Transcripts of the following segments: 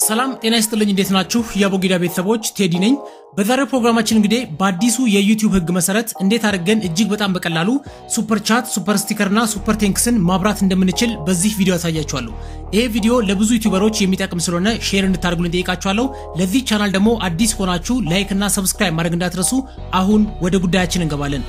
ሰላም ጤና ይስጥልኝ። እንዴት ናችሁ? የአቦጊዳ ቤተሰቦች ቴዲ ነኝ። በዛሬው ፕሮግራማችን እንግዲህ በአዲሱ የዩቲዩብ ሕግ መሰረት እንዴት አድርገን እጅግ በጣም በቀላሉ ሱፐር ቻት፣ ሱፐር ስቲከር እና ሱፐር ቴንክስን ማብራት እንደምንችል በዚህ ቪዲዮ ያሳያችኋለሁ። ይሄ ቪዲዮ ለብዙ ዩቲዩበሮች የሚጠቅም ስለሆነ ሼር እንድታደርጉልኝ ጠይቃችኋለሁ። ለዚህ ቻናል ደግሞ አዲስ ከሆናችሁ ላይክ እና ሰብስክራይብ ማድረግ እንዳትረሱ። አሁን ወደ ጉዳያችን እንገባለን።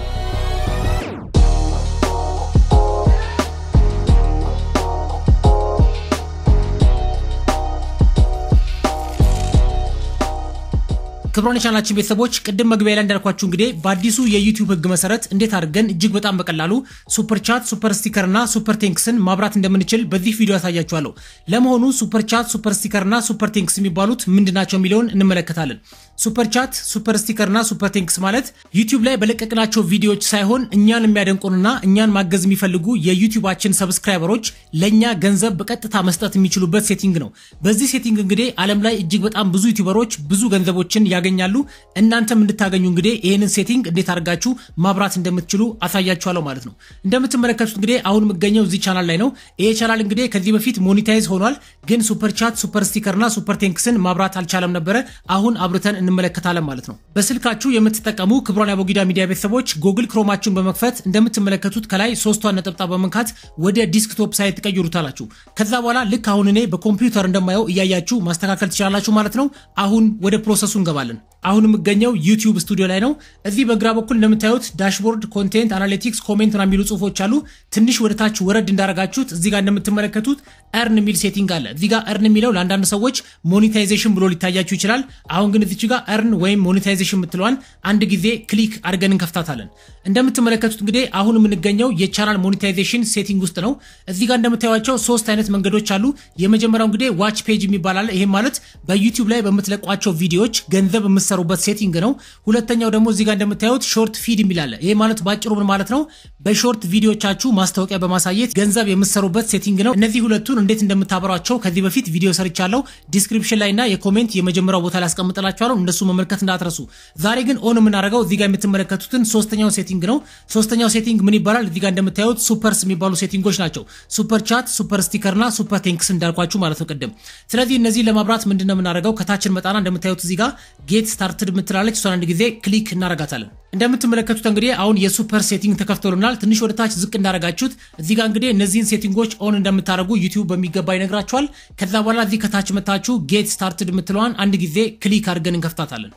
ክብሮን የቻናላችን ቤተሰቦች ቅድም መግቢያ ላይ እንዳልኳችሁ እንግዲህ በአዲሱ የዩቲዩብ ህግ መሰረት እንዴት አድርገን እጅግ በጣም በቀላሉ ሱፐር ቻት፣ ሱፐር ስቲከር እና ሱፐር ቴንክስን ማብራት እንደምንችል በዚህ ቪዲዮ ያሳያችኋለሁ። ለመሆኑ ሱፐር ቻት፣ ሱፐር ስቲከር እና ሱፐር ቴንክስ የሚባሉት ምንድናቸው የሚለውን እንመለከታለን። ሱፐር ቻት፣ ሱፐር ስቲከር እና ሱፐር ቴንክስ ማለት ዩቲዩብ ላይ በለቀቅናቸው ቪዲዮዎች ሳይሆን እኛን የሚያደንቁንና እኛን ማገዝ የሚፈልጉ የዩቲዩባችን ሰብስክራይበሮች ለእኛ ገንዘብ በቀጥታ መስጠት የሚችሉበት ሴቲንግ ነው። በዚህ ሴቲንግ እንግዲህ ዓለም ላይ እጅግ በጣም ብዙ ዩቲዩበሮች ብዙ ገንዘቦችን ያገኛሉ። እናንተም እንድታገኙ እንግዲህ ይህንን ሴቲንግ እንዴት አድርጋችሁ ማብራት እንደምትችሉ አሳያችኋለሁ ማለት ነው። እንደምትመለከቱት እንግዲህ አሁን የምገኘው እዚህ ቻናል ላይ ነው። ይሄ ቻናል እንግዲህ ከዚህ በፊት ሞኒታይዝ ሆኗል፣ ግን ሱፐር ቻት፣ ሱፐር ስቲከር እና ሱፐር ቴንክስን ማብራት አልቻለም ነበረ። አሁን አብርተን እንመለከታለን ማለት ነው። በስልካችሁ የምትጠቀሙ ክብሯን የአቦጊዳ ሚዲያ ቤተሰቦች ጉግል ክሮማችሁን በመክፈት እንደምትመለከቱት ከላይ ሶስቷን ነጠብጣብ በመንካት ወደ ዲስክቶፕ ሳይት ትቀይሩታላችሁ። ከዛ በኋላ ልክ አሁን እኔ በኮምፒውተር እንደማየው እያያችሁ ማስተካከል ትችላላችሁ ማለት ነው። አሁን ወደ ፕሮሰሱ እንገባለን። አሁን የምገኘው ዩቲዩብ ስቱዲዮ ላይ ነው። እዚህ በግራ በኩል እንደምታዩት ዳሽቦርድ፣ ኮንቴንት፣ አናሊቲክስ፣ ኮሜንት ና የሚሉ ጽሁፎች አሉ። ትንሽ ወደ ታች ወረድ እንዳረጋችሁት እዚህ ጋር እንደምትመለከቱት እርን የሚል ሴቲንግ አለ። እዚህ ጋር እርን የሚለው ለአንዳንድ ሰዎች ሞኔታይዜሽን ብሎ ሊታያችሁ ይችላል። አሁን ግን እዚች ጋር እርን ወይም ሞኔታይዜሽን የምትለዋን አንድ ጊዜ ክሊክ አድርገን እንከፍታታለን። እንደምትመለከቱት እንግዲህ አሁን የምንገኘው የቻናል ሞኔታይዜሽን ሴቲንግ ውስጥ ነው። እዚህ ጋር እንደምታዩቸው ሶስት አይነት መንገዶች አሉ። የመጀመሪያው እንግዲህ ዋች ፔጅ የሚባል አለ። ይሄም ማለት በዩቲዩብ ላይ በምትለቋቸው ቪዲዮዎች ገንዘብ የምትሰሩበት ሴቲንግ ነው። ሁለተኛው ደግሞ እዚህ ጋር እንደምታዩት ሾርት ፊድ የሚል አለ። ይሄ ማለት ባጭሩ ምን ማለት ነው? በሾርት ቪዲዮቻችሁ ማስታወቂያ በማሳየት ገንዘብ የምትሰሩበት ሴቲንግ ነው። እነዚህ ሁለቱን እንዴት እንደምታበሯቸው ከዚህ በፊት ቪዲዮ ሰርቻለሁ። ዲስክሪፕሽን ላይ እና የኮሜንት የመጀመሪያው ቦታ ላይ አስቀምጥላችኋለሁ። እነሱ መመልከት እንዳትረሱ። ዛሬ ግን ኦን የምናደርገው እዚህ ጋር የምትመለከቱትን ሶስተኛው ሴቲንግ ነው። ሶስተኛው ሴቲንግ ምን ይባላል? እዚህ ጋር እንደምታዩት ሱፐርስ የሚባሉ ሴቲንጎች ናቸው። ሱፐር ቻት፣ ሱፐር ስቲከር እና ሱፐር ቴንክስ እንዳልኳችሁ ማለት ነው ቅድም። ስለዚህ እነዚህ ለማብራት ምንድን ነው የምናደርገው? ከታችን መጣና እንደምታዩት እዚህ ጋር ጌት ስታርትድ የምትላለች እሷን አንድ ጊዜ ክሊክ እናረጋታለን። እንደምትመለከቱት እንግዲህ አሁን የሱፐር ሴቲንግ ተከፍቶልናል። ትንሽ ወደ ታች ዝቅ እንዳረጋችሁት እዚህ ጋር እንግዲህ እነዚህን ሴቲንጎች ኦን እንደምታደርጉ ዩቲዩብ በሚገባ ይነግራችኋል። ከዛ በኋላ እዚህ ከታች መታችሁ ጌት ስታርትድ የምትለዋን አንድ ጊዜ ክሊክ አድርገን እንከፍታታለን።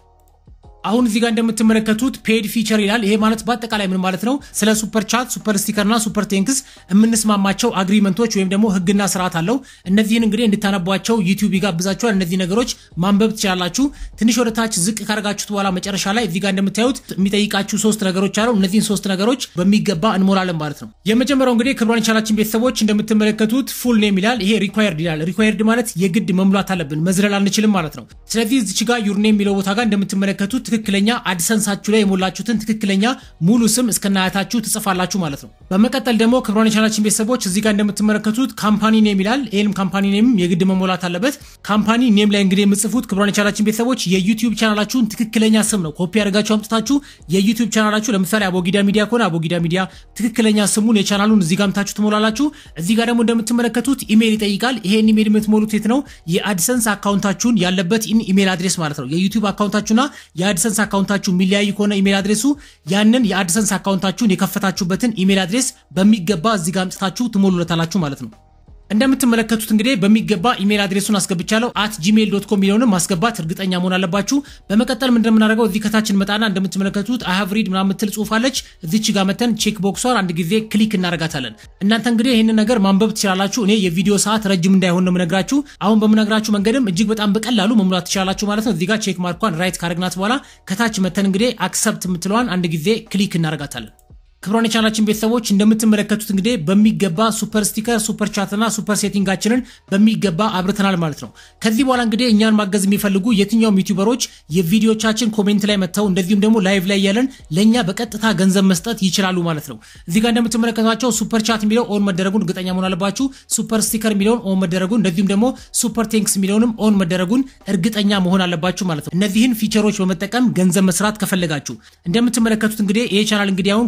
አሁን እዚህ ጋር እንደምትመለከቱት ፔድ ፊቸር ይላል። ይሄ ማለት በአጠቃላይ ምን ማለት ነው? ስለ ሱፐር ቻት፣ ሱፐር ስቲከር እና ሱፐር ቴንክስ የምንስማማቸው አግሪመንቶች ወይም ደግሞ ህግና ስርዓት አለው። እነዚህን እንግዲህ እንድታነቧቸው ዩቲዩብ ይጋብዛችኋል። እነዚህ ነገሮች ማንበብ ትችላላችሁ። ትንሽ ወደ ታች ዝቅ ካደረጋችሁት በኋላ መጨረሻ ላይ እዚህ ጋር እንደምታዩት የሚጠይቃችሁ ሶስት ነገሮች አሉ። እነዚህን ሶስት ነገሮች በሚገባ እንሞላለን ማለት ነው። የመጀመሪያው እንግዲህ ክብሯን የቻናላችን ቤተሰቦች እንደምትመለከቱት ፉል ኔም ይላል። ይሄ ሪኳየርድ ይላል። ሪኳየርድ ማለት የግድ መሙላት አለብን፣ መዝለል አንችልም ማለት ነው። ስለዚህ እዚች ጋር ዩርኔም የሚለው ቦታ ጋር እንደምትመለከቱት ትክክለኛ አድሰንሳችሁ ላይ የሞላችሁትን ትክክለኛ ሙሉ ስም እስከናያታችሁ ትጽፋላችሁ ማለት ነው። በመቀጠል ደግሞ ክብሯን የቻናላችን ቤተሰቦች እዚህ ጋር እንደምትመለከቱት ካምፓኒ ኔም ይላል። ይህንም ካምፓኒ ኔም የግድ መሞላት አለበት። ካምፓኒ ኔም ላይ እንግዲህ የምጽፉት ክብሯን የቻናላችን ቤተሰቦች የዩቲዩብ ቻናላችሁን ትክክለኛ ስም ነው። ኮፒ አድርጋችሁ አምጥታችሁ የዩቲዩብ ቻናላችሁ ለምሳሌ አቦጊዳ ሚዲያ ከሆነ አቦጊዳ ሚዲያ ትክክለኛ ስሙን የቻናሉን እዚህ ጋር አምጥታችሁ ትሞላላችሁ። እዚህ ጋር ደግሞ እንደምትመለከቱት ኢሜይል ይጠይቃል። ይሄን ኢሜይል የምትሞሉት የት ነው? የአድሰንስ አካውንታችሁን ያለበት ኢሜይል አድሬስ ማለት ነው። የዩቲዩብ አካውንታችሁና የአድሰንስ አካውንታችሁ የሚለያይ ከሆነ ኢሜል አድሬሱ ያንን የአድሰንስ አካውንታችሁን የከፈታችሁበትን ኢሜል አድሬስ በሚገባ እዚህ ጋር አምጥታችሁ ትሞሉለታላችሁ ማለት ነው። እንደምትመለከቱት እንግዲህ በሚገባ ኢሜል አድሬሱን አስገብቻለሁ። አት ጂሜል ዶት ኮም የሚለውንም ማስገባት እርግጠኛ መሆን አለባችሁ። በመቀጠል ምንድን የምናደርገው እዚህ ከታችን መጣና እንደምትመለከቱት አሃቭ ሪድ ምናምን የምትል ጽሁፍ አለች። እዚች ጋር መተን ቼክ ቦክሷን አንድ ጊዜ ክሊክ እናደርጋታለን። እናንተ እንግዲህ ይህንን ነገር ማንበብ ትችላላችሁ። እኔ የቪዲዮ ሰዓት ረጅም እንዳይሆን ነው የምነግራችሁ። አሁን በምነግራችሁ መንገድም እጅግ በጣም በቀላሉ መሙላት ትችላላችሁ ማለት ነው። እዚህ ጋር ቼክ ማርኳን ራይት ካረግናት በኋላ ከታች መተን እንግዲህ አክሰፕት የምትለዋን አንድ ጊዜ ክሊክ እናደርጋታለን። ክብሯን የቻናላችን ቤተሰቦች እንደምትመለከቱት እንግዲህ በሚገባ ሱፐር ስቲከር፣ ሱፐር ቻት እና ሱፐር ሴቲንጋችንን በሚገባ አብርተናል ማለት ነው። ከዚህ በኋላ እንግዲህ እኛን ማገዝ የሚፈልጉ የትኛውም ዩቲዩበሮች የቪዲዮቻችን ኮሜንት ላይ መጥተው እንደዚሁም ደግሞ ላይቭ ላይ ያለን ለእኛ በቀጥታ ገንዘብ መስጠት ይችላሉ ማለት ነው። እዚህ ጋር እንደምትመለከቷቸው ሱፐር ቻት የሚለው ኦን መደረጉን እርግጠኛ መሆን አለባችሁ። ሱፐር ስቲከር የሚለውን ኦን መደረጉን እንደዚሁም ደግሞ ሱፐር ቴንክስ የሚለውንም ኦን መደረጉን እርግጠኛ መሆን አለባችሁ ማለት ነው። እነዚህን ፊቸሮች በመጠቀም ገንዘብ መስራት ከፈለጋችሁ እንደምትመለከቱት እንግዲህ ይሄ ቻናል እንግዲህ አሁን ከዚህ በኋላ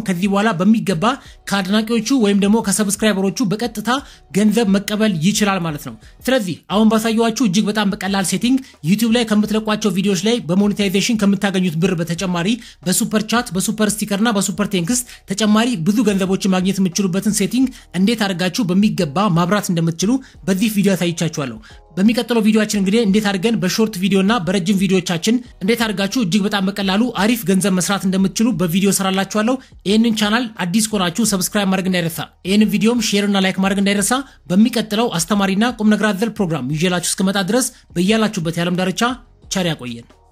በኋላ በሚገባ ከአድናቂዎቹ ወይም ደግሞ ከሰብስክራይበሮቹ በቀጥታ ገንዘብ መቀበል ይችላል ማለት ነው። ስለዚህ አሁን ባሳየኋችሁ እጅግ በጣም በቀላል ሴቲንግ ዩቲዩብ ላይ ከምትለቋቸው ቪዲዮዎች ላይ በሞኔታይዜሽን ከምታገኙት ብር በተጨማሪ በሱፐር ቻት፣ በሱፐር ስቲከር እና በሱፐር ቴንክስ ተጨማሪ ብዙ ገንዘቦችን ማግኘት የምትችሉበትን ሴቲንግ እንዴት አድርጋችሁ በሚገባ ማብራት እንደምትችሉ በዚህ ቪዲዮ አሳይቻችኋለሁ። በሚቀጥለው ቪዲዮችን እንግዲህ እንዴት አድርገን በሾርት ቪዲዮ እና በረጅም ቪዲዮቻችን እንዴት አድርጋችሁ እጅግ በጣም በቀላሉ አሪፍ ገንዘብ መስራት እንደምትችሉ በቪዲዮ ሰራላችኋለሁ። ይህንን ቻናል አዲስ ከሆናችሁ ሰብስክራይብ ማድረግ እንዳይረሳ፣ ይህንን ቪዲዮም ሼር እና ላይክ ማድረግ እንዳይረሳ። በሚቀጥለው አስተማሪና ቁም ነገር አዘል ፕሮግራም ይዤላችሁ እስክመጣ ድረስ በያላችሁበት የዓለም ዳርቻ ቸር ያቆየን።